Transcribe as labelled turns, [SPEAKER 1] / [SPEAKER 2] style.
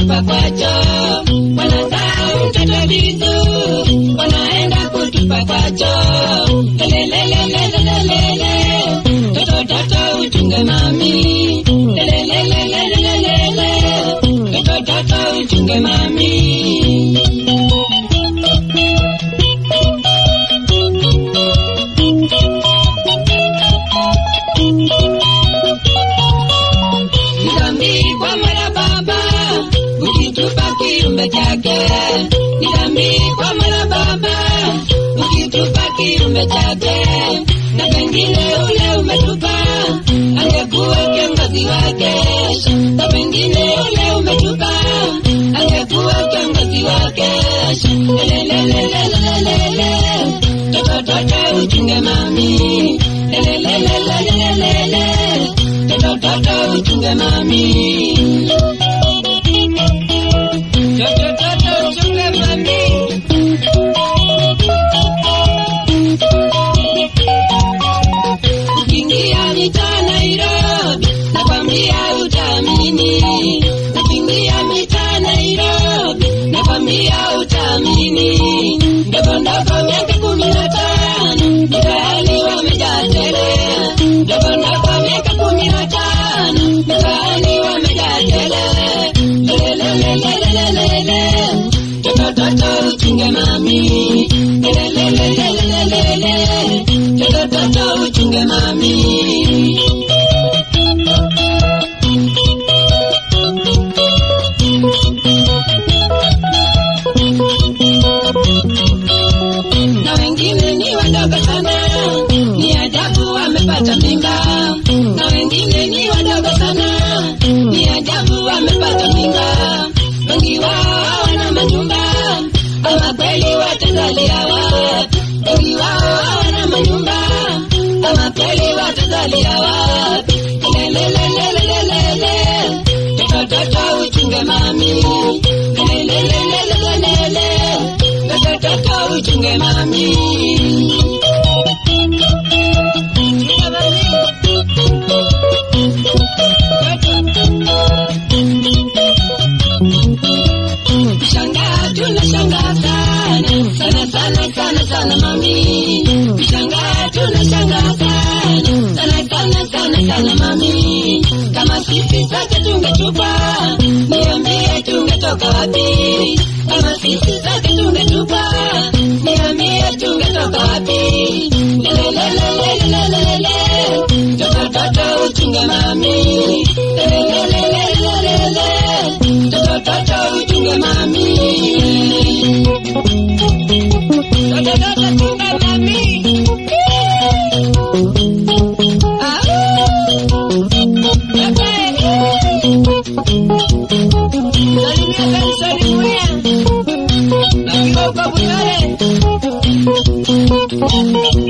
[SPEAKER 1] kutupa kwacho, wanasahau mtoto vitu, wanaenda kutupa kwacho. Lelelelelelelele, toto toto uchunge mami. Lelelelelelelele, toto toto uchunge mami. Nitambi kwa mara baba, ukitupa kiumbe chake. Nitambi kwa mara baba, ukitupa kiumbe chake. Na pengine ule umetupa, angekuwa kiongozi wake. Na pengine ule umetupa, angekuwa kiongozi wake. Lelelelelelelele, toto toto uchunge mami. Lelelelelelelele, toto toto uchunge mami. Toto toto uchunge mami. Ukiingia mitaa Nairobi, nakwambia utaamini. Ukiingia mitaa Nairobi, nakwambia utaamini. Ndogo ndogo miaka kumi na tano, mitaani wamejaa tele. Ndogo ndogo miaka kumi na tano, mitaani wamejaa tele. Lelelelelelelele, toto toto uchunge mami. Lelelelelelelele, toto toto uchunge mami. na wengine ni wadogo sana, ni ajabu wamepata mimba. Na wengine ni wadogo sana, ni ajabu wamepata mimba. Wengi wao hawana manyumba, ama kweli watazalia wapi? Wengi wao hawana manyumba, ama kweli watazalia wapi? Lelelelelelelele, toto toto uchunge mami. Lelelelelelelele, toto toto uchunge mami. Chunga mami. Shangaa tunashangaa sana sana sana sana sana mami. Shangaa tunashangaa sana sana sana sana sana mami. Kama sisi sote tungetupa, niambie tungetoka wapi? Kama sisi sote tungetupa, niambie tungetoka wapi? Lelelelelelelele, toto toto uchunge mami. Lelelelelelelele, toto toto uchunge mami. Toto toto chunga mami. Ah. Salimia kanisani Mwea. Akiwa uko Butare.